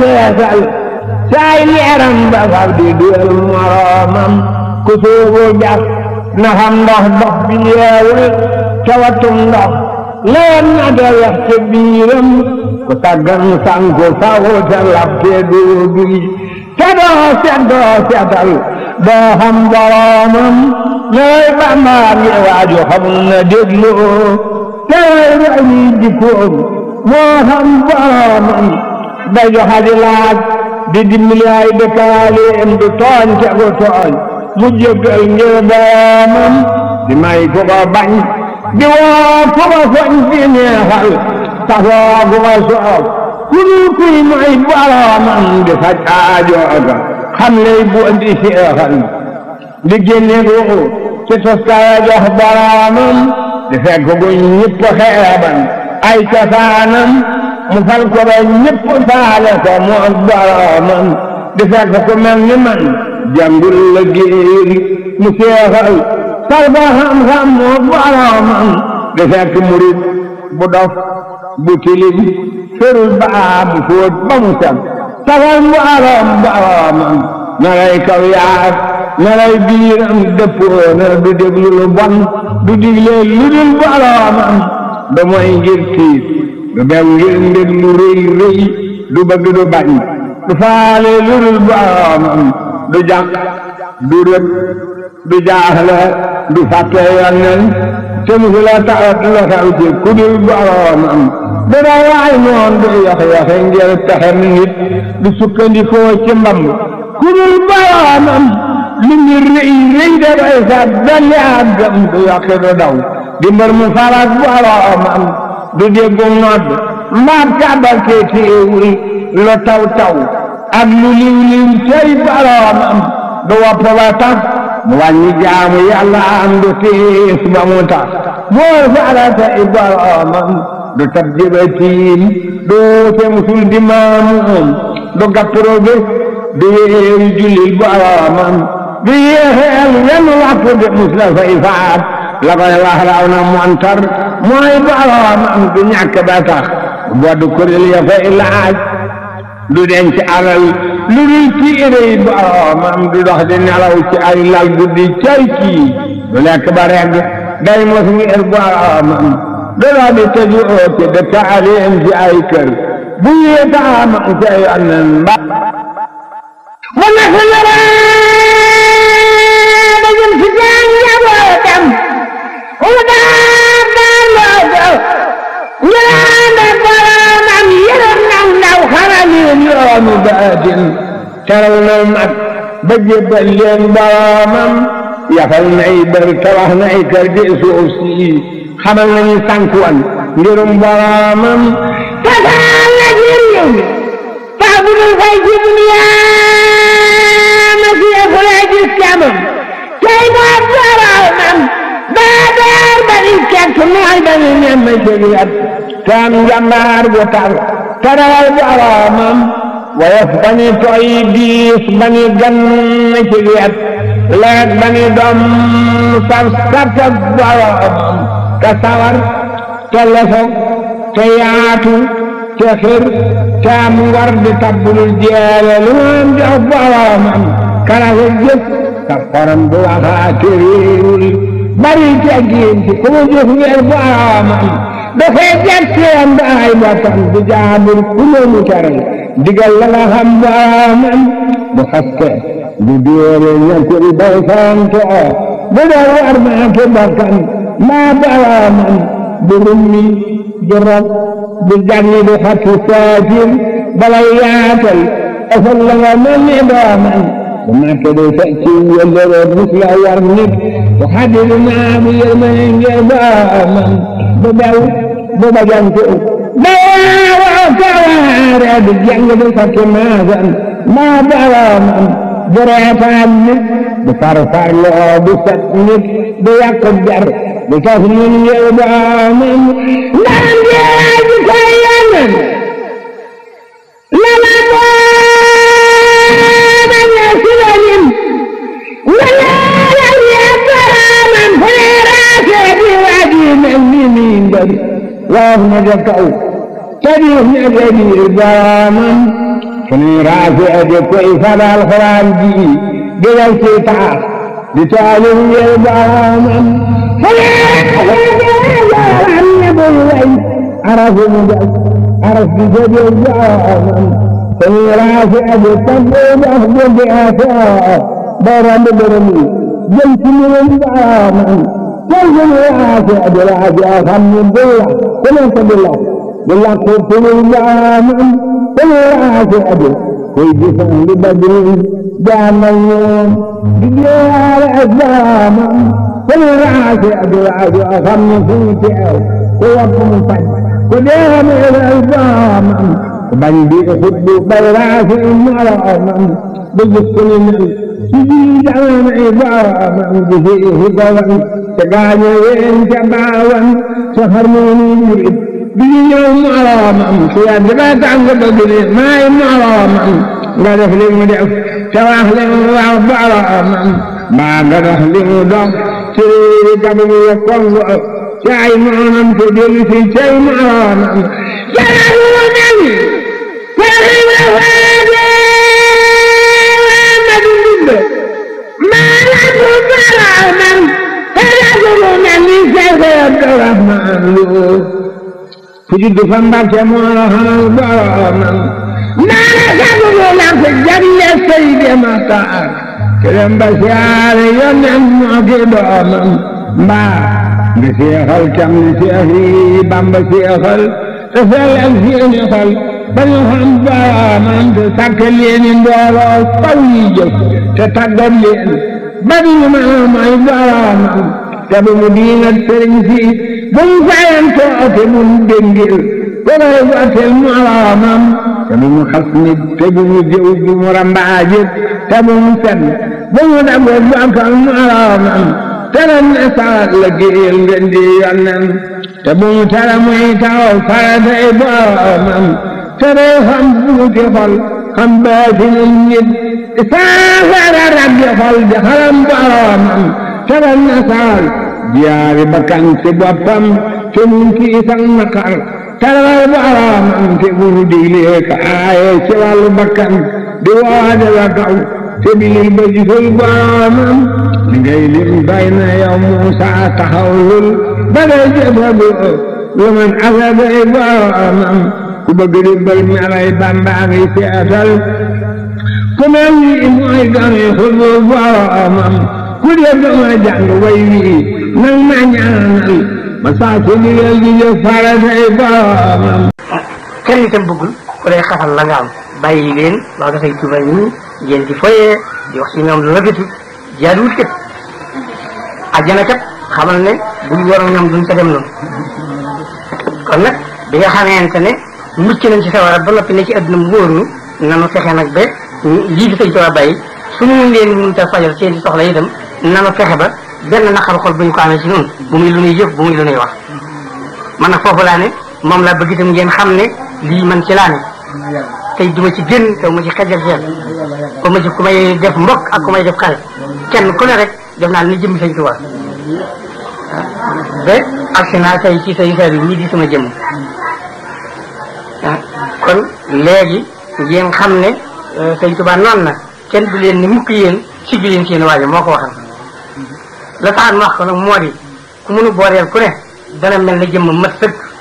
feesal saay leeram ba fab di duel moroomam ku soobu jax na xam ndox dox bi yeewul cawatum ndox leen na da wex ca biiram ku taggan sanku faw te lab te doo duy te doo set doo setal doo xam boroomam nooy bàmbaam yi waaju xamul na déglu te roy jikkoom moo xam boroomam day joxa di laaj di dimbali ay dëkkaaleem du tooñ te gu tooñ mu jéggal ngir boroomam di may ku ko bañ di woo ku ko foñ fi neexal safoo ku ko soob ku dul kuy may boroomam di faj aajooga xam lay bu andi seexal di génne ruuxu ci toskaya jox boroomam di fekk gu ñëpp xeeban ay cosaanam mu fal ko ba ñëpp faale ko mu ak boroomam di fekk ku mel ni man jàngul la géer mu seexal sal ba xam-xam mu ak boroomam di fekk murit bu dof bu tilim ferul baa mu fóot ba mu sam safal boroom boroomam na lay kaw yaar na lay biiram dëppoona du déglu lu bon du digle lu dul boroomam da mooy ngir tiit du bew ngir mbir lu rëy rëy du bëgg du bañ du faale lu dul boroomam du jàq du rëb du jaaxle du fàtte yonnen te musu la tawat la taw ci ku dul boroomam du day waay noon du yoxe-yoxe ngir pexem nit du sukkandikoo ci mbamb ku dul boroomam lu ngir rëy rëy da day sa dolli àggam du yoqi du daw di mbër mu farak boroomam du déggu nodd mbaat kàbbal te téewul lu taw taw ak lu liw liw tey boroomam du wopp ba tax mu wàññi jaamu yàlla am du tiis ba mu tax moo farata i boroomam du tab jëba tiim du te musul di maamuum du gappro bés du wéeru jullil boroomam du yéexeel wenn waxtu de mus la fay faat la koy wax raw na montar mooy boroomam du ñàkk ba tax boddu kuréel ya fay laaj du denc alal lu dul tiirey boroomam du dox di nelaw ci ay lal guddi cay kii du lekk ba regg day mos ngir boroomam du dox di tëju oote dëkkaaleem ci ay kër bu yéetaam ca yonnen mba mu nekk dajul ci seen njabootam mu daar daar loo jox njëlaande boroomam yërëm naw ndaw xaraleen yoonu baatin teral na mag ba jébbal leen boroomam yafal nay bër tabax nay kër di suuf si xamal nañu sànkuwan ngirum boroomam tasaal na ci réew mi faa bu dul fay ci duniyaa ma fiyeeku lay gis camam tey moo boroomam daa daar ba ni kekk nooy ba ni nemm jëgiyat taam njambaar bu tar tarawal boroomam woyof ba ni tooy diis ba ni gann jëgiyat leet ba ni doom saf sartak boroomam ka sawar te lefog te yaatu te xir te am ngor di tabbul jeele lu am jox boroomam karafe jëf ka xorom bu waxaate réewul bari teggin ci ku mu jëf ngir boroomam dafay jetteen ba ay bokkam di jaabur ku mu teral digal la nga xam boroomam bu xaste du dóore ñekkul bay sante bu dee war maa ki bokkam maa boroomam bu rummi du rob du janni du xatti saatir balay yaatal asal la nga mel ni doomam bu nekk du fecc wëllëre mus la war nit bu xaddi naa bu yërmane ngir doomam bu bew bu bajantu bawaa kawaare du jàng du sakki maasan maa boroomam du reetaan nit du farfarloo du set nit du yàq jar du tas nit ngir doomam ndaan jeeji koy yanen lala dooma ñe silalim walaala ye boroomam feeraase di waji mel ni min bari waaw na ja kaw tadiif ña jadi boroomam suñuy raafi ade koy fadal xuraan ji digal ci taas di taalif ngir baamam xanaa ne bul way arafu mu jas araf di jëjël baamam suñuy raafi ade tabbu dox guddi asaa ba ramb bërëm yi jëm ci mbirum baamam tey suñuy raafi ade raafi a xam ne bulla ku nekk di la di la ko suñuy baamam suñuy raafi ade koy gisaan li badrin jaamal ñoom di jeexaale ak baamam suñuy raafi ade raafi a xam ne fu ñu teew ku wopp mu faj ku deemee ak baamam bañ bi xutbu bay raafi moroomam ba gis ku ni mel ci biir jamono ay baamam di fi xibawan te gaañe ween ca baawan sa harmoni murit di ñëw moroomam su yàgg ba tàng ba gëne maay moroomam nga def li mu def te wax li mu wax boroomam mbaa nga dox li mu dox ci réewi Gabon ya Congo ci ay noonam te dellu si cay moroomam jaral mu mel ku juddu fa Mbàkke moo la xamal boromam naana sagulu la ko jagle Seydi Maxtaar kerem ba siyaare yonen moo ki doomam mbaa nga seexal cam li seex yi Bamba seexal te sellal seeni xol ba ñu xam boromam te sàkk leeni mbooloo faw yi jëf te tàggat leen ba ñu mën a mooy boromam te bu mu diingat sëriñ si bu mu fayantoo te bu mu déngil ko koy gottil moroomam te bu mu xas nit te bu mu jëw bu mu rambaajit te bu mu fen bu mu dago bokkal moroomam te ren ne saat la géel ngeen di yonnen te bu mu tere muy taw faratay boromam te day xam buuti xol xam baatinu nit saafara raggi xol di xalam boromam te ren ne saat jiyaari bakkan ci boppam te mun kii sang naqar taral boromam te bunu diglee ka aaye ci wàllu bakkan di waade la kaw te bilil ba gisul boromam li ngay lim bay na yow Muusa taxawlul ba ngay jëfagu lu man asaday boromam ku bëgg di bël melay Bamba ngi seetal ku mel ni mooy gane xulu boromam ku dee dama jàng way wi nang ma ñaanal ma saa ci ndigal di jëf faratay boromam kenn itam bëggul ku lay xatal la nga am bàyyi leen wax dafay tuubal ñi ngeen di foyee di wax ci ñoom lu rafetu jaaduwul kat àjjana kat xamal ne buñ waroon ñoom duñ ca dem noonu kon nag bi nga xamante ne mucc nañ ci sawara ba noppi ne ci adduna mu wóor ñu nanu fexe nag ba lii di sëñ Tuubaa bàyyi suñu leen mënut a fajal seen soxla itam nanu fexe ba benn naqaru xol bu ñu ko amee ci noonu bu muy lu nuy jëf bu muy lu nuy wax man nag foofu laa ne moom laa bëgg itam ngeen xam ne lii man ci laa ne tey duma ci génn te ma ci xajal seen ko ma ci ku may def mbokk ak ku may def xarit kenn ku ne rek def naa ni jëmmi sëñ Tuubaa ba agsi naa tey ci say sar yi ñii di sama jëmm kon léegi ngeen xam ne sëñ Tuubaa noonu na kenn du leen ni mukk yéen siggi leen seen waajo moo ko waxal la tax ma wax ko nag moo di ku mënu booleel ku ne dana mel ne jëmm mat sëkk